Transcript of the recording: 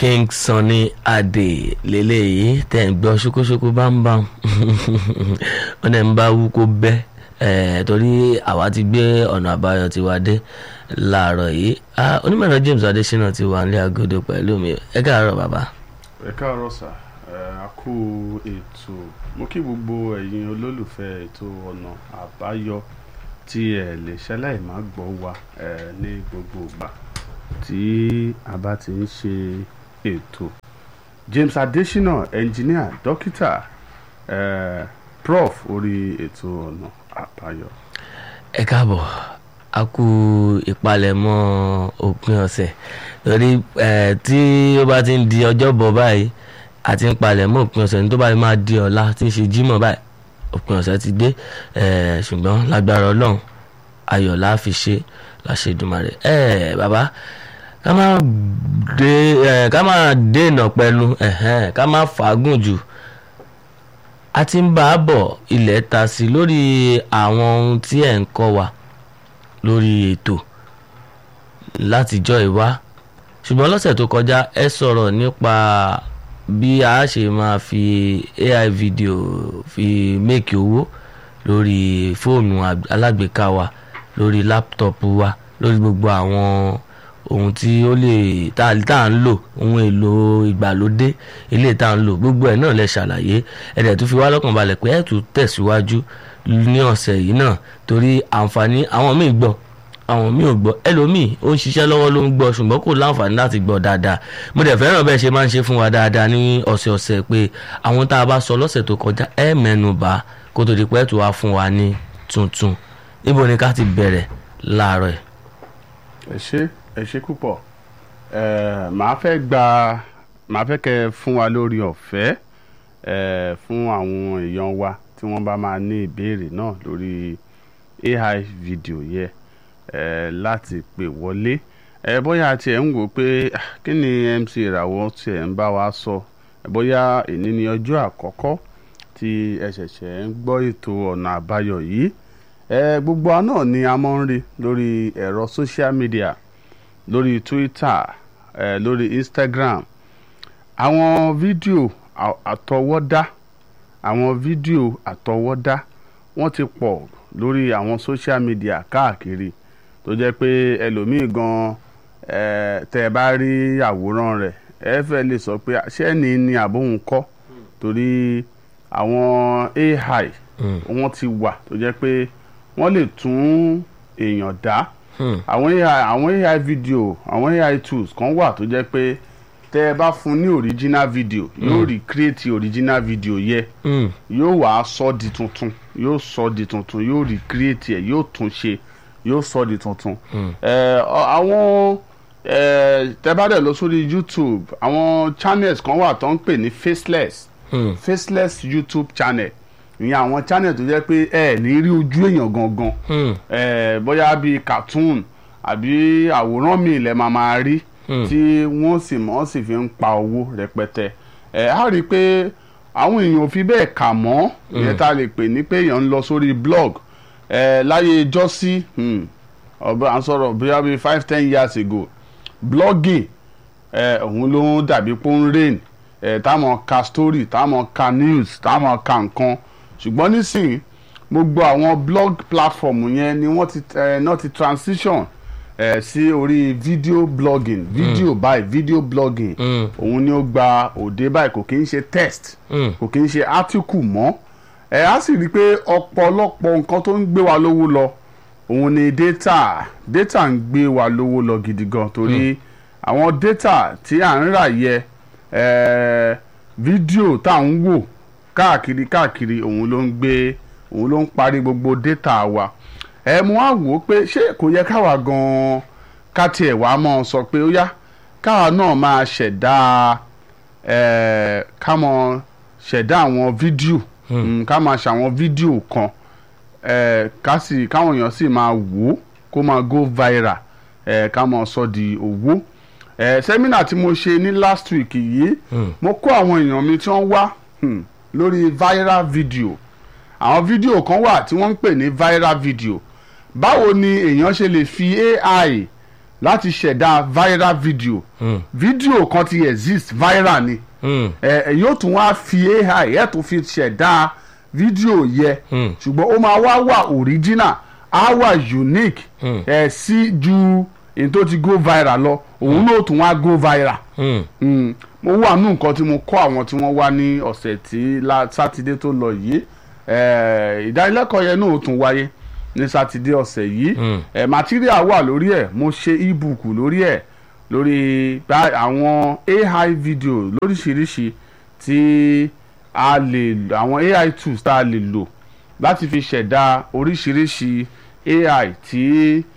King Sunny Adé lélẹ́yìí tẹ̀ ń gbọ́ ṣókóṣókó bámbám wọn ẹ̀ ń bá wú kó bẹ́ ẹ̀ torí àwa ti gbé ọ̀nà àbáyọ tiwa dé láàárọ̀ yìí onímọ̀ràn James Adésínà ti wà nílé agodo pẹ̀lú mi ẹ káàárọ̀ bàbá. ẹ káàárọ̀ sà ẹ a kú ètò mo kí gbogbo ẹ̀yin olólùfẹ́ ètò ọ̀nà àbáyọ tí ẹ lè ṣẹlẹ̀ má gbọ́ wa ẹ ní gbogbo ìgbà tí a bá ti ń ṣe ètò James Adésínà ẹnjìníà dókítà ẹ prof orí ètò ọ̀nà àbáyọ. ẹ káàbọ̀ a kú ìpalẹ̀mọ́ òpin ọ̀sẹ̀ torí ẹ tí ó bá ti ń di ọjọ́bọ̀ báyìí àti ń palẹ̀mọ́ òpin ọ̀sẹ̀ ní tó bá máa di ọ̀la tí ń ṣe jímọ̀ báyìí òpin ọ̀sẹ̀ ti dé ẹ ṣùgbọ́n lágbára ọlọ́run ayọ̀ la fi ṣe láṣẹ Èdùmàrè ẹ bàbá ká má dé ẹ ká má dènà pẹ̀lú ẹ̀hẹ́n ká má fàágùn jù a ti ń bá a bọ̀ ilẹ̀ ta sí lórí àwọn ohun tí ẹ̀ ń kọ́ wa lórí ètò látijọ́ ìwá ṣùgbọ́n lọ́sẹ̀ tó kọjá ẹ sọ̀rọ̀ nípa bí a ṣe máa fi AI video fi make owó lórí fóònù alágbèéká wa lórí láptọ̀pù wa lórí gbogbo àwọn ohun tí ó lè tá à ń lò ohun èlò ìgbàlódé ilé tá à ń lò gbogbo ẹ̀ náà lẹ ṣàlàyé ẹ̀dẹ̀ tó fi wá lọ́kàn balẹ̀ pé ẹ̀ tún tẹ̀síwájú ní ọ̀sẹ̀ yìí náà torí àǹfààní àwọn míì gbọ́ àwọn míì ò gbọ́ ẹlòmíì ó ń ṣiṣẹ́ lọ́wọ́ ló ń gbọ́ ṣùgbọ́n kò láǹfààní láti gbọ́ dáadáa mo dẹ̀ fẹ́ràn bẹ́ẹ̀ ṣe máa ń ṣe fún wa dáadáa ní ọ̀sẹ̀ọ̀sẹ̀ pé àwọn tá a bá sọ lọ́sẹ̀ tó kọjá ẹ̀ mẹ́nu bà kó tó di pé ẹ̀ tó wá fún wa ní tuntun níbo ni ká ti bẹ̀rẹ̀ láàárọ̀ ẹ̀. ẹ ṣé ẹ ṣé púpọ̀ ẹ màá fẹ́ gba màá fẹ́ kẹ́ fún wa lórí ọ̀fẹ́ ẹ fún àwọn èèyàn wa tí wọ́n bá máa ní ìbéèrè náà lórí AI video yẹ ẹ láti pè wọlé ẹ bóyá tiẹ̀ ń wò pé kí ni MC ìràwọ̀ tiẹ̀ ń bá wa sọ ẹ bóyá èní ni ọjọ́ àkọ́kọ́ tí ẹ ṣẹ̀ṣẹ̀ ń gbọ́ ètò ọ̀nà àbáyọ yìí ẹ gbogbo wa náà ni a máa ń rí lórí ẹ̀rọ social media lórí Twitter ẹ lórí Instagram àwọn fídíò àtọwọ́dá àwọn fídíò àtọwọ́dá wọ́n ti pọ̀ lórí àwọn social media káàkiri tó jẹ́ pé ẹlòmíì gan ẹ tẹ́ ẹ bá rí àwòrán rẹ̀ ẹ fẹ́ lè sọ pé ṣẹ́ni ni àbóhùn kọ́ torí àwọn AI wọ́n ti wà tó jẹ́ pé wọ́n lè tún èèyàn dá àwọn AI àwọn AI video àwọn AI tools kan wà tó jẹ́ pé tẹ́ ẹ bá fún ní original video yóò recreate original video yẹ yóò wá sọ di tuntun yóò sọ di tuntun yóò recreate ẹ yóò tún ṣe yóò sọ di tuntun. àwọn tẹ́ bá dẹ̀ lọ sórí YouTube àwọn channels kan wà tó ń pè ní faceless faceless YouTube channel ìyẹn àwọn channel tó jẹ́ pé ẹ ní rí ojú èèyàn gangan bóyá bíi cartoon àbí àwòrán mi ilẹ̀ máa máa rí tí wọ́n sì mọ́ sì fi ń pa owó rẹpẹtẹ ẹ á rí i pé àwọn èèyàn ò fi bẹ́ẹ̀ kà mọ́ ìyẹn tá a lè pè ní pé èèyàn ń lọ sórí blog ẹ láyé jọ́sí ọba à ń sọ̀rọ̀ bóyá bíi five ten years ago blogging ẹ òun ló ń dàbí pé ó ń rain ẹ táwọn ka story táwọn ka news táwọn ka nǹkan ṣùgbọ́n nísìnyí gbogbo àwọn blog platform yẹn ni wọ́n ti ẹ náà ti transition ẹ sí orí video blogging video mm. by video blogging òun ni ó gba òde báyìí kò kí ń ṣe text kò kí ń ṣe article mọ́ ẹ á sì rí i pé ọ̀pọ̀lọpọ̀ nǹkan tó ń gbé wa lówó lọ òun ni data data ń gbé wa lówó lọ gidi gan torí àwọn data tí à ń rà yẹ ẹ fídíò tá à ń wò káàkiri káàkiri òun ló ń gbé òun ló ń parí gbogbo data wa ẹ mo wá wò ó pé ṣé kò yẹ káwa gan-an ká tiẹ̀ wá mọ́ ọ sọ pé ó yá káwa náà máa ṣẹ̀dá ẹ̀ ká mọ ṣẹ̀dá àwọn fídíò ká máa ṣàwọn fídíò kan ẹ̀ ká sì káwọn èèyàn sì máa wò ó kó máa go viral ẹ̀ ká máa sọ di owó ẹ̀ sẹ́mínà tí mo ṣe ní last week yìí mo kó àwọn èèyàn mi tí wọ́n wá lórí viral video àwọn fídíò kan wà tí wọ́n ń pè ní viral video báwo ni èèyàn ṣe lè fi AI láti ṣẹ̀dá viral video Mm. fídíò kan ti exist viral ni Mm. ẹ ẹ yóò tún wá fi ai ẹ tún fi ṣẹ̀dá fídíò yẹ Mm. ṣùgbọ́n ó máa wá wà original á wà unique Mm. ẹ sí ju èyí tó ti go viral lọ òun náà tún wá go viral Mm. mm. mo wà nù nǹkan tí mo kọ́ àwọn tí wọ́n wá ní ọ̀sẹ̀ tí la- sátidé tó lọ yìí eh, ìdánilẹ́kọ̀ọ́ yẹn náà ó tún wáyé ní sátidé ọ̀sẹ̀ yìí Mm. eh, material wà lórí ẹ̀ mo ṣe ebook lórí ẹ̀ lórí bá- àwọn ai video lóríṣiríṣi tí a lè àwọn ai tools tá a lè lò láti fi ṣẹ̀dá oríṣiríṣi ai tí